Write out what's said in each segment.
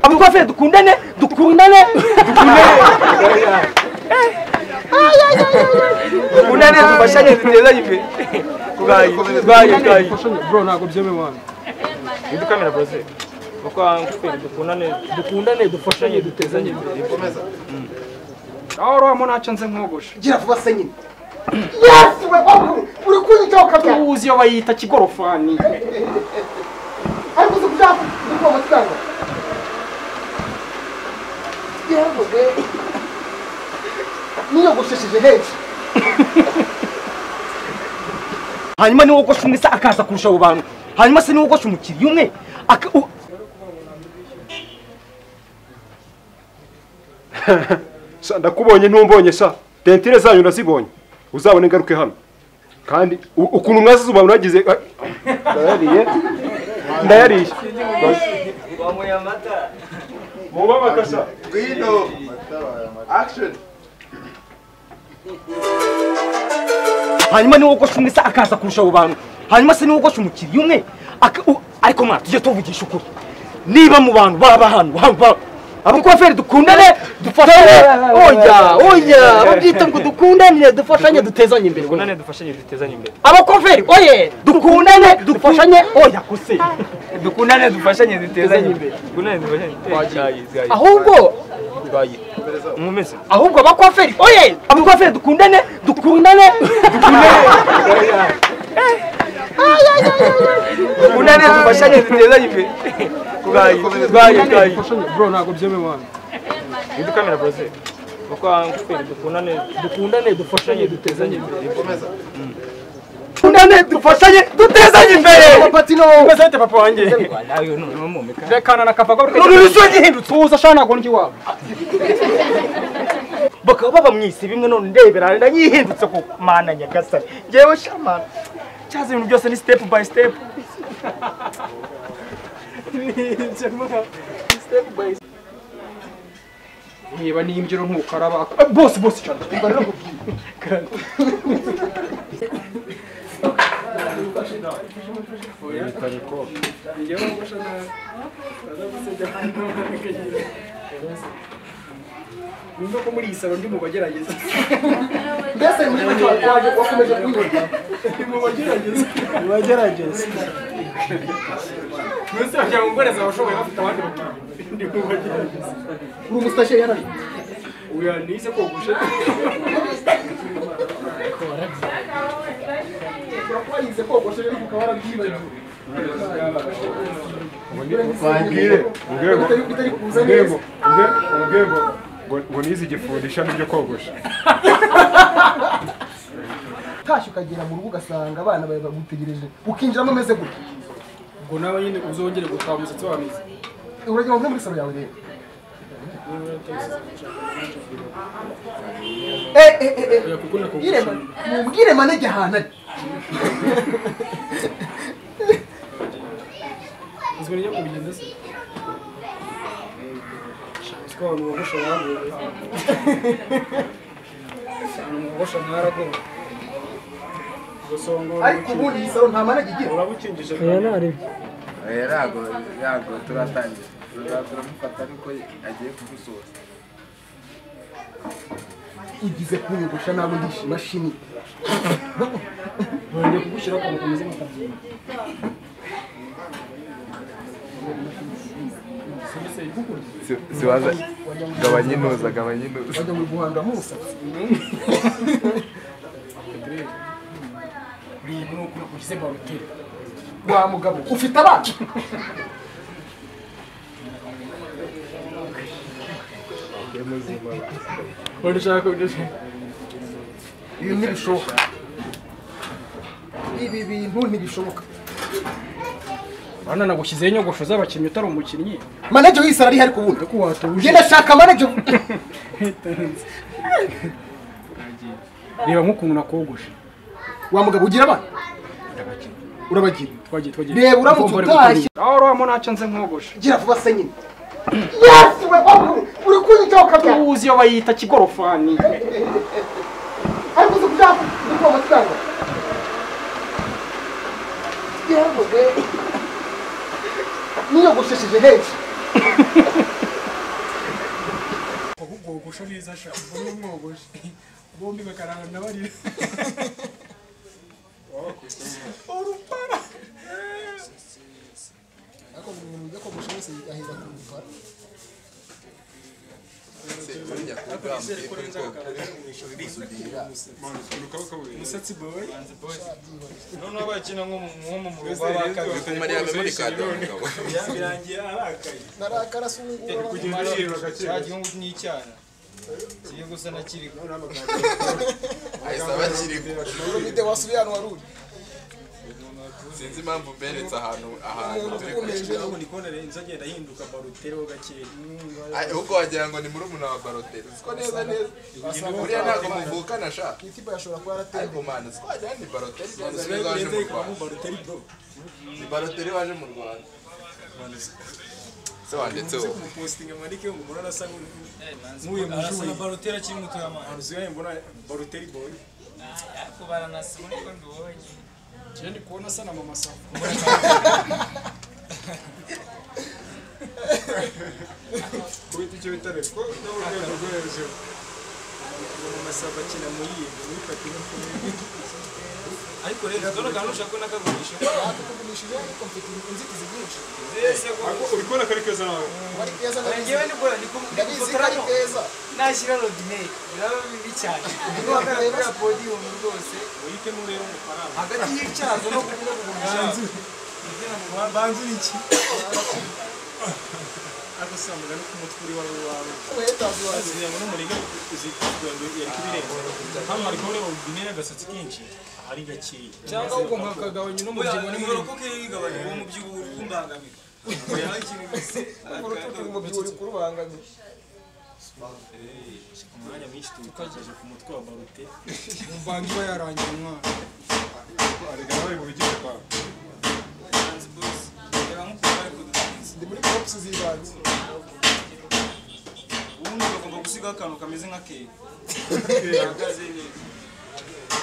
kubafe dukundane dukundane dukundane dufashanye dutezanye imbere tugaye tugaye tugaye bro ntabwo byemewe hano ndi kamera bose kuko twere dukundane dukundane dufashanye dutezanye imbere aho rohamo ntacyo nze nkogoshe gira vuba se nyine yesi we wabu uri kunyitaho kabya ubuzi iyo bayita kigorofani ariko uzi kubyaka uri kuba amafaranga yewe we niyogoshesheje henshi hanyuma niwe wogosha umwe se akaza kurusha abo bantu hanyuma se niwe wogosha umukiriya umwe aka- u- sa ndakubonye ntumbonye sa dentire zanyu nazibonye uzabone ngaruke hano kandi u- ukuntu mwazizuba mwagize ah, ndayariye ndayariye mubabaka sa Guido. Action. hanyuma niwe wogosha umwe se akaza kurusha abo bantu hanyuma se niwe wogosha umukiriya umwe aka- u- ariko mwana tujye tuvugisha ukuri niba mu bantu baba hano haba abakoferi dukundane dufashanye oya oya babyita ngo dukundane dufashanye dutezanye imbere dukundane dufashanye dutezanye imbere abakoferi oye dukundane dufashanye oya kuse dukundane dufashanye dutezanye imbere ahubwo ahubwo abakoferi oye abakoferi dukundane dukundane dukundane dukundane dufashanye dutezanye imbere tugaye tugaye tugaye bro ntabwo byemewe hano ndi kamera bose kuko twere dukundane dukundane dufashanye dutezanye imbere dukundane dufashanye dutezanye imbere mbese papa wanjye rekana na kavaga none bisoje gihindutse tuza ashaka ntabwo ndi iwabo bakaba baba mu isi bimwe none ndebera ndanyihindutse ku mana nyagasani ngewe shamana cyaza ibintu byose ni step by step niba n'imbyino ntukaraba Eh, bose bose cyane numva ko muri iyi saro ndi mu bagerageza mbese muri make waje wakomeje kuyibona bagerageza mbese bajya mu mboneza abashoboye bafite abandi bakiriya ndi mu bagerageza uri umusashe yarari uyu yanise kogoshe wayize kogoshe ariko ukaba warabyibagiwe mbwire Urabona urwego ko bitari kuza neza urwego urwe- urwego ngo- ngo nize igifundi ishami ryo kogosha utashye ukagera mu rugo ugasanga abana bawe bagutegereje ukinjiramo umeze gutya ngo nawe nyine uzongere gutaha umusatsi wawe mwiza uragira ngo mve muri salo yawe rero Eh, eh, eh, eh. kuko nakogoshe Yire ma- mubwire manege ahantu ari uzwi n'iyo kubigenda se siko abantu bogosha naragowe abantu bogosha naragowe gusongora ariko ubundi iyi salo nta manege igira uraba ukingije Yago, yago, turatangira. Turamufata ariko agiye kugusoza. igize kunyogosha ntabwo ngisha imashini nongeye kugushyira akantu kameze nk'akabyimba Siwaza. Gabanya intuza, gabanya intuza. bajya muri guhanga mu musatsi buriya ni ukuntu ugize baruteri wa mugabo ufite abana wenda ushaka kubigeza ibi ntibishoboka ibi bintu ntibishoboka bana nagushyizeho inyogosho z'abakinnyi utari umukinnyi manege w'isaro ariho ariko ubundi ko watuje genda shaka manege reba nk'ukuntu nakogoshe wa mugabo ugira abana urabagira twagiye twagiye reba uramutse utashye aho urabamo ntacyo nze nkogoshe gira vuba se nyine yesi we wabu uri kunyitaho kabya ubuzi iyo bayita kigorofani ariko uzi kubyaka uri kuba amafaranga yewe we niyogoshesheje henshi umwogosho neza ashaka mbona umwogosho bombi bakarangana barira urupara ariko buri muntu ujya kogosha wese ahera ku rupara umusatsi boy noneho bakina nko mu- nko mu murugo abakabiri Mariya amemurikada umugabo birangiye arakaye narakara asungura cya gihugu n'icyana kiri gusa na kiri ahise abakiriho urumide wasubiye hano wari uri sinzi impamvu mberetse ahantu ahantu turi kwishyura ubu ndi kubona inzu agenda ahinduka barutereho gakeya Ay, ahubwo wagira ngo ni murumuna wa baroteri siko neza neza buriya ntabwo muvukana sha kitiba yashobora kuba yarateye ariko mana siko wagira ni baroteri neza neza waje mu rwanda baruteri bro ni baroteri waje mu rwanda se wanditseho kumupostinga amanike ngo umuntu arasa nk'uyu arasa na mujuri barutera akiri muto ya mwana aruzi yayo mbona baruteri boy kubara na simu niko ndubonye njye ndi kubona asa na mama safu kubita icyo bita reko no mu rwego rwo hejuru mama safu akina muri iyi ngo wifate nk'uko ariko rero dore akantu ushaka ko nakagurisha kugumishije ariko mfite inzitizi nyinshi ese ko uri kubona kari keza nawe wari keza ngewe ndabizi ni bora ndi ku- ndi ndabizi ko ari gufotoramo keza nashyira robine biraba bibi cyane niba wagaragara podiyumu rwose uhitemo urebe amafaranga hagati y'icyazo no kuvuga ngo umushazo banzura iki agasambuka no ku mutwe uri wawe wawe uhetazi wazi zirenga n'umuriga yari kubirenga hano hari kubona robine y'agasatsi kenshi ari gakeya cyangwa ugomba kugabanya uno mubyibuho n'ibiro kuko iyo wigabanya uwo mubyibuho urumbangamira urututu umubyibuho uri kurubangamira umwanya mwinshi tuwukageje ku mutwe wa barute umvange iba yarangiye umwana Manzi boss, reba nk'ukuntu bari kudukiza. ndi muri kopusi z'ibanze ubundi bagomba gusigaho akantu kameze nka keke gahagaze neza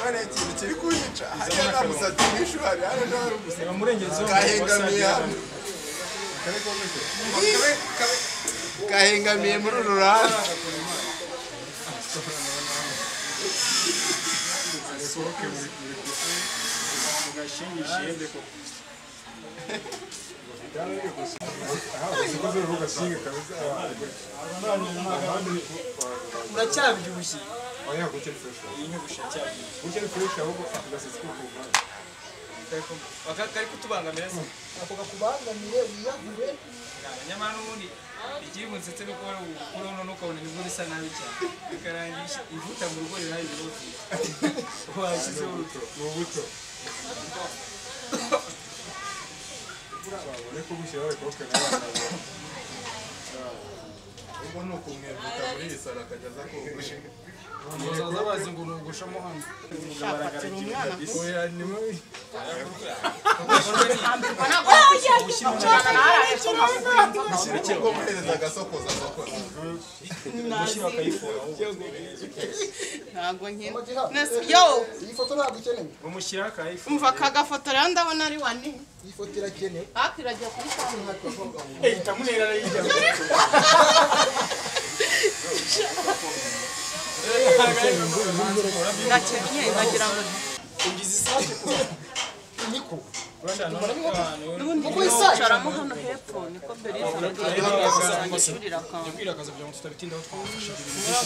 hano ikintu kiri kunyica hariya nta musatsi mwinshi uhari hano nta musatsi reba murengezeho kahengamiye hano kahengamiye muri uru ruhande ugashingishije uracyabyibushye Baka- kari kutubangamira se ako kakubangamiye wiyagure nyamara n'ubundi ikiri bunsetse ni uko wari gukuraho none ukabona nibwo bisa nabi cyane bikarangisha ivuta mu rugo riraye ibibazo washyizeho uruto ubwo ni ukumwevuta muri iyi saro akajya aza kogosha muzaza bazi ngo urugushamo hano ushyira ubwo muhereza agasokoza asokoza ntabwo nkina Ogiha. Nasi- yo iyi foto ntabwo ikenewe bamushyiraho aka iPhone umva aka gafoto rero ndabona ari wane iyi foto irakenewe hafi iragiye kubisanga ndakennye ndagira ngo niko n'ubundi yicaramo hano hepfo niko beriza aragira ngo asange ishuri rakanga abwira akazi kugira ngo tutabitindaho twamufasha urahita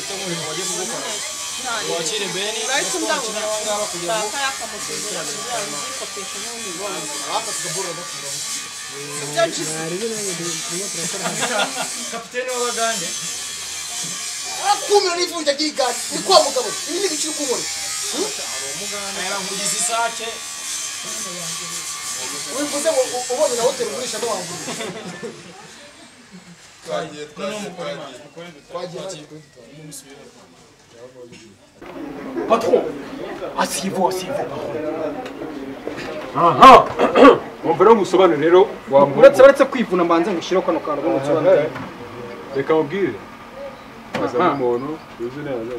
undabura utaka yakamusimbura kugira ngo yikopeshe n'ubundi bwoko ibyo jisi kapitene w'abagande kumira n'ivunja ry'igare ni kwa mugabo ibi ni ibiciro ukubona nkugize isake wivuze ngo u- ubonye na hoteli ugurisha n'uwagura twagiye twagiye twagiye wagira ngo Patron, asseyez-vous, asseyez-vous. aha wumva rero musobanure rero wamuha uretse uretse kwivuna mbanze ngushyiraho kano kantu ngo nsobanure reka mubwire azana umuntu uzi neza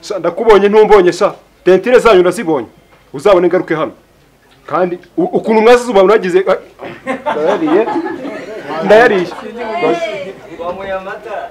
sa ndakubonye ntumbonye sa dentire zanyu nazibonye uzabona ingaruka hano kandi u- ukuntu mwasize umuntu wagize ndayariye ndayariye wamuye amata